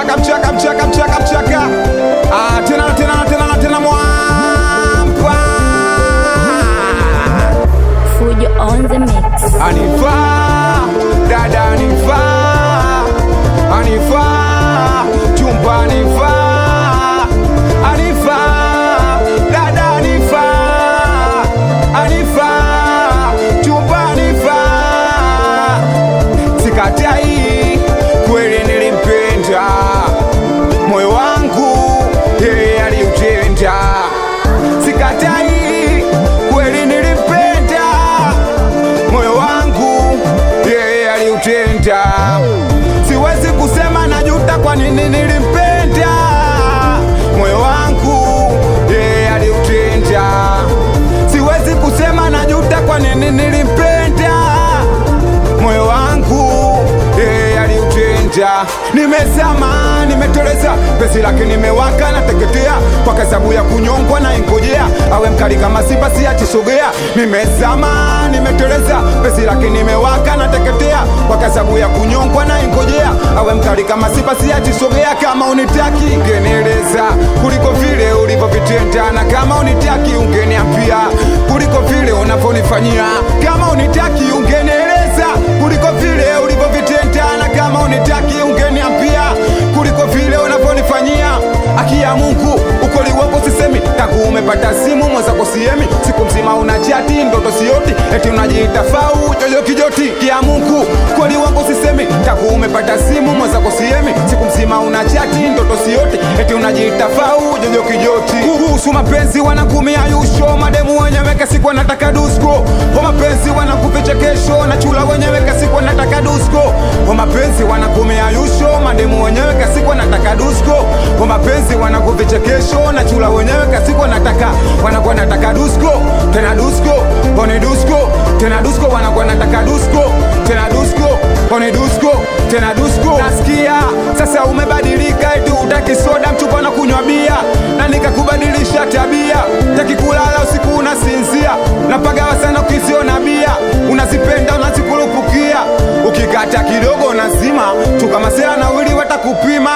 mchaka mchaka mchaka mchaka mchaka ah, tena tena tena tena mwampa Fujo on the mix. anifaa dada anifaa anifaa chumba anifaa anifaa dada anifaa anifaa chumba anifaa sikatai kweli nilimpenda moyo wangu yeye aliutenda sikatai kweli nilimpenda moyo wangu yeye aliutenda siwezi kusema najuta kwa nini nilimpenda moyo wangu yeye aliutenda siwezi kusema najuta kwa nini nilimpenda moyo wangu yeye aliutenda nimezama nimeteleza pesi lake nimewaka nateketea kwa kasabu ya kunyongwa na ingojea awe mkali kama simba siachisogea nimezama nimeteleza pesi lake nimewaka nateketea kwa kasabu ya kunyongwa na ingojea awe mkali kama simba siachisogea kama unitaki ungenieleza kuliko vile ulivyovitenda na kama unitaki ungeniambia kuliko vile unavyonifanyia kama unitaki ungenieleza kuliko vile ulivyovitenda na kama unitaki ungeniambia kuliko vile unavyonifanyia aki ya mungu ukoli wako sisemi tangu umepata simu mwenzako siemi siku mzima una chati ndoto sioti eti unajiita fau jojo kijoti kia mungu kweli wangu sisemi tangu umepata simu mwenzako siemi siku mzima una chati ndoto sioti eti unajiita fau jojo kijoti kuhusu mapenzi wanakumia yusho mademu wenyewe kasiku wanataka dusko kwa mapenzi wanakuficha kesho na chula wenyewe kasiku wanataka dusko kwa mapenzi wanakumia yusho mademu wenyewe kasiku wanataka dusko kwa mapenzi wanakuficha kesho na chula wenyewe kasiku wanataka wanakuwa nataka dusko tena dusko kone dusko tena dusko wanakuwa nataka dusko tena dusko kone dusko tena dusko nasikia sasa umebadilika eti utaki soda mchupa na kunywa bia na nikakubadilisha tabia taki kulala usiku unasinzia napagawa sana ukisiona bia unazipenda unazikurupukia ukikata kidogo nazima tukamasela na wili watakupima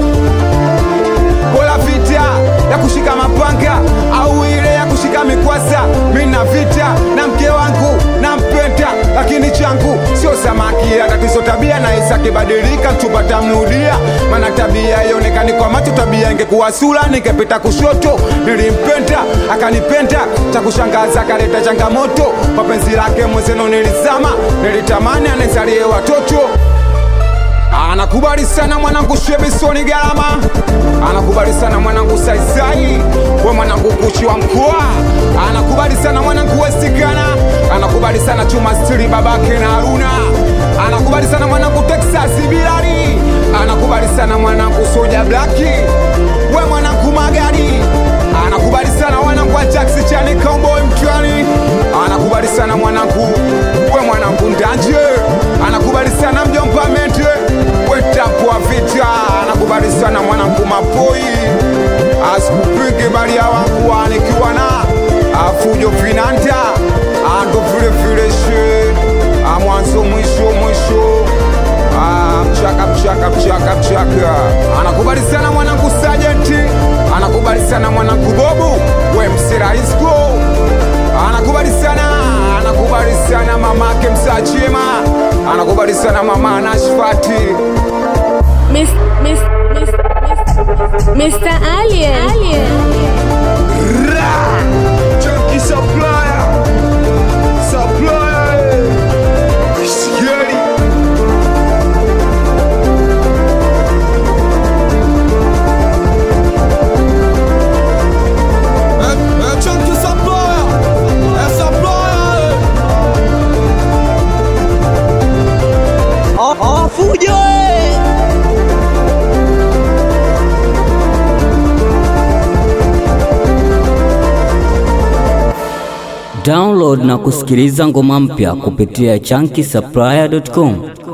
bora vita ya kushika mapanga au ile ya kushika mikwasa mina vita na mke wangu nampenda lakini changu sio samaki ya tatizo tabia na isa kibadilika mchumba mrudia mana tabia ionekani kwa macho tabia ingekuwa sura ningepita kushoto nilimpenda akanipenda cha kushangaza akaleta changamoto mapenzi lake mwezeno nilizama nilitamani anizalie watoto anakubali sana mwanangu shebisoni galama anakubali sana mwanangu saisai we mwanangu kuchi wa mkoa anakubali sana mwanangu westikana anakubali sana chuma stili babake na haruna anakubali sana mwanangu texas bilari anakubali sana mwanangu soja blaki we mwanangu magari anakubali sana mwanangu wa taxi chani cowboy mtwani anakubali sana mwanangu we mwanangu ndanje anakubali sana mjomba mente wetapwa vita anakubali sana mwanangu mapoi asikupige bali ya wangu anikiwa na afujo finanta ando vile vile she Ah, mwanzo mwisho mwisho Ah, mchaka mchaka mchaka mchaka anakubali sana mwanangu sajenti anakubali sana mwanangu bobu we msiraisko anakubali sana anakubali sana mamake msachema anakubali sana mama anashfati Miss, miss, miss, miss, Mr. Alien. Alien. Junkie supplier supplier eh. Shigeri Chunky supplier, é supplier. Ó, ó, fujo, Download na kusikiliza ngoma mpya kupitia chunky supplier.com.